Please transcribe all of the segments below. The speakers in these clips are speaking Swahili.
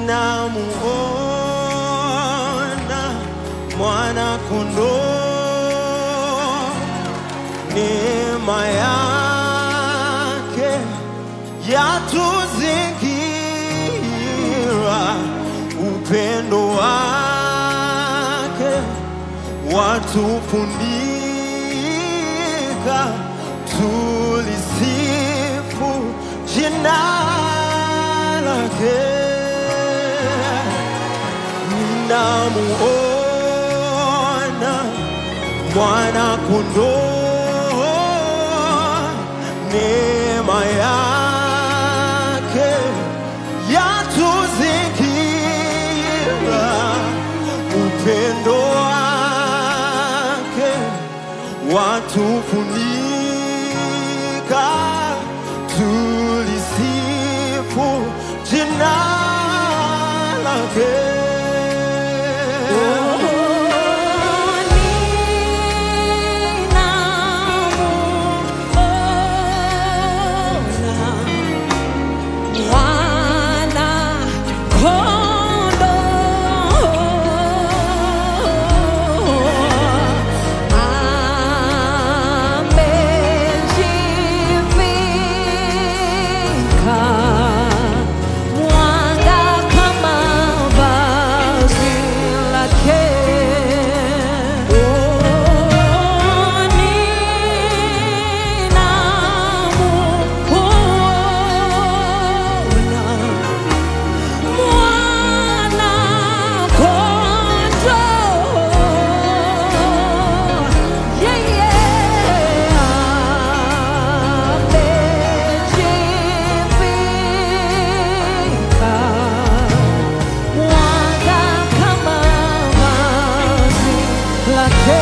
namuona mwana kondoo, neema yake yatuzingira, upendo wake watufundika, tulisifu jina lake namuona mwana kondoo, neema yake yatuzingira, upendo wake watufunika, tulisifu jina lake. Mwanga kama vazi lake. Mwanga kama vazi lake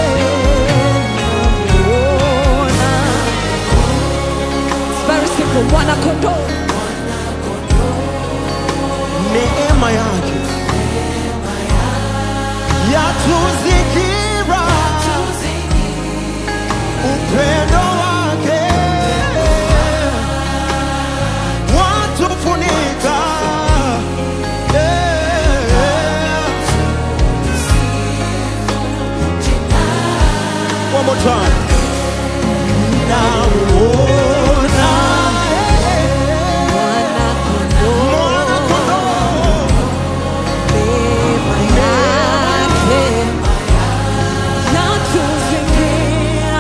namuona. It's very simple. Mwana kondoo neema yake yatuzingira, upendo wake watufunika. Yeah. One more time. Namuona mwana kondoo mwana kondoo neema yake yatuzingira.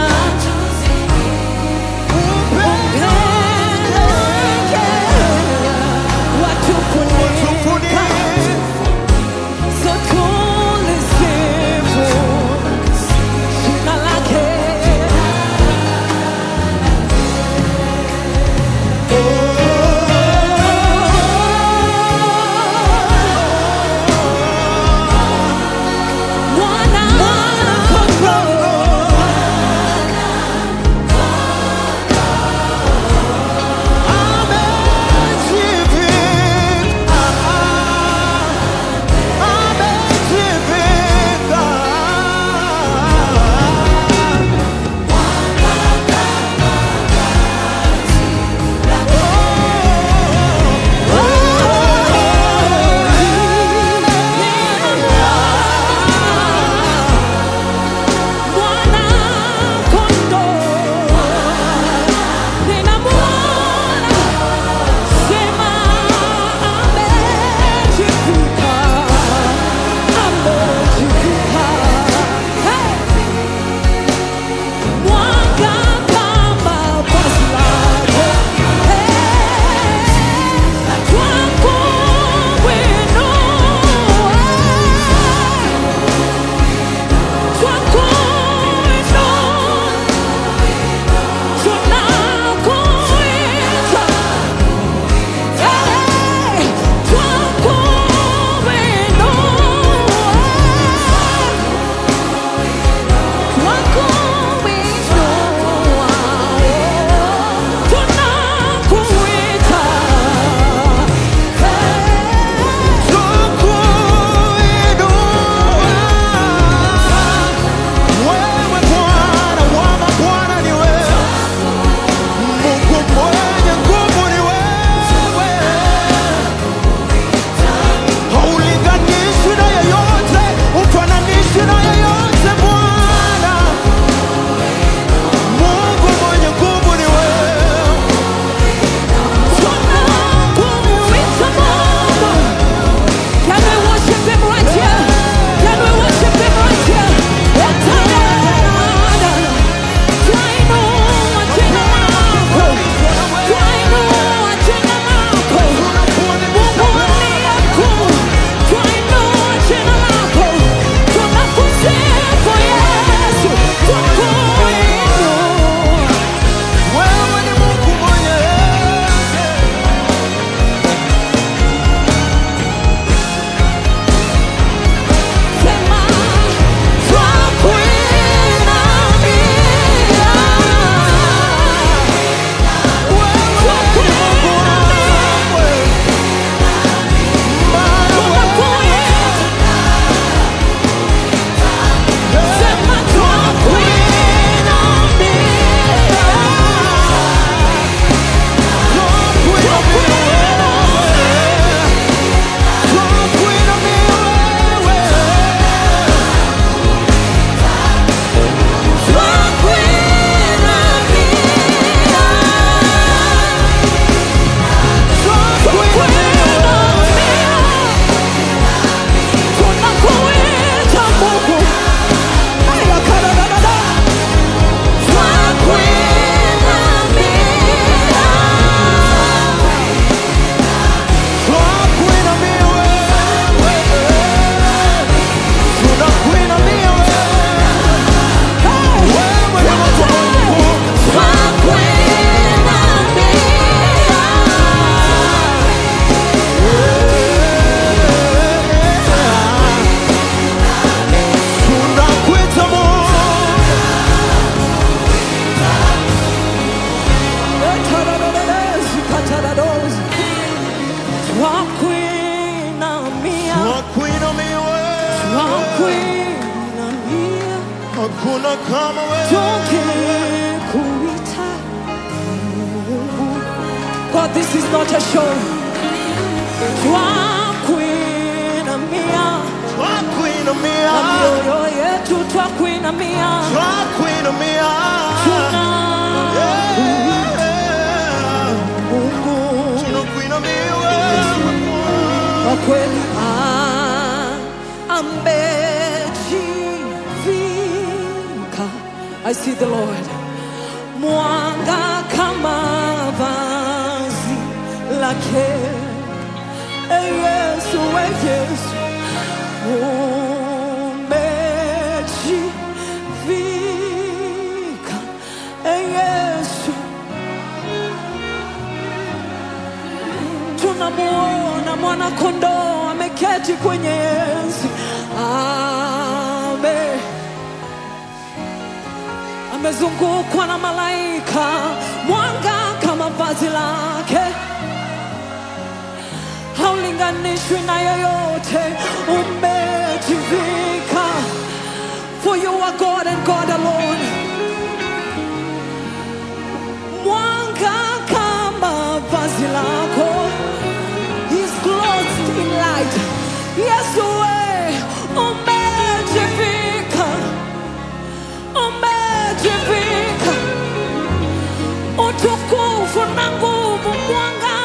Upendo wake watufunika. So tulisifu jina lake. twakuinamia hakuna kama wewe tukikuita Mungu. God, this is not a show. Twakuinamia twakuinamia na mioyo yetu twakuinamia twakuinamia tuna Yeah. Mungu tunakuinamia wewe kwa kweli ah, amejivika. I see the Lord mwanga kama vazi lake. Eh, Yesu, eh, Yesu umejivika. Eh, Yesu tunamuona mwana kondoo ameketi kwenye enzi ame amezungukwa na malaika mwanga kama vazi lake haulinganishwi na yoyote umejivika for you are God and God alone mwanga kama vazi lako He's clothed in light Yesu we umejivika umejivika utukufu na nguvu mwanga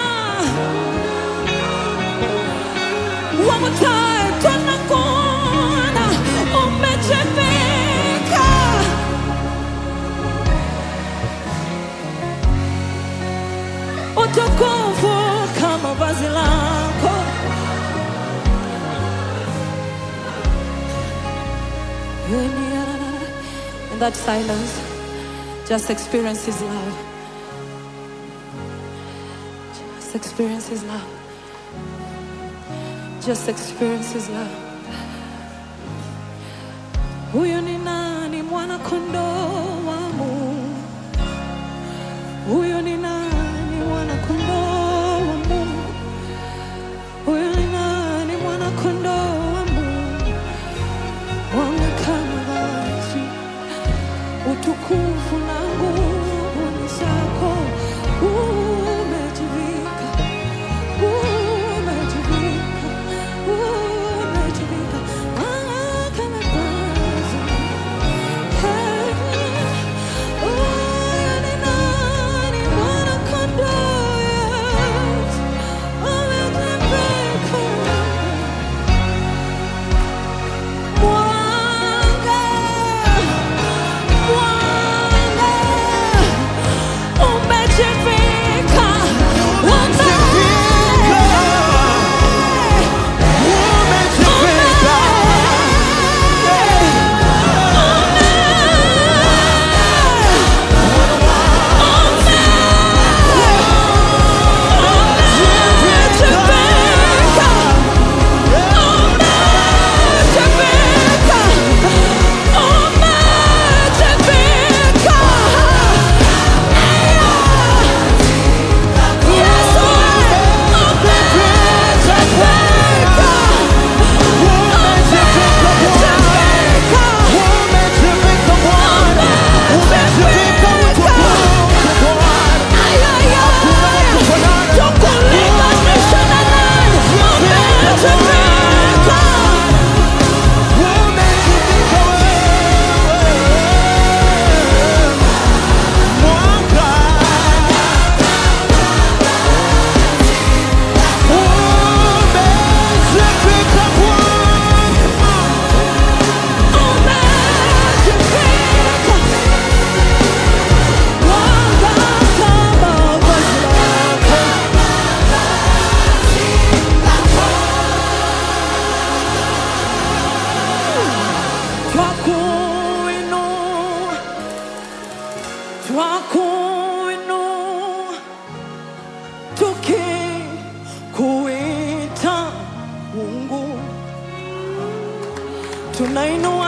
One more time, tunakuona umejivika utukufu kama vazi lako in that silence just experience his love just experience his love just experience his love huyu ni nani mwana kondoo wa Mungu huyu ni nani mwana kondoo wa Mungu huyu ni nani mwana kondoo wa Mungu waonekana wazi utukufu na nguvu ni zako umejivika umejivika umejivika Ah, kama vazi Hey, huyu ni nani mwana kondoo Yesu umejivika Mwanga, mwanga, umejivika, umejivika umejivika Bwana umejivika utukufu Bwana umejivika wewe mwanga umejivika Bwana Twakuinua, twakuinua, tukikuita Mungu, tunainua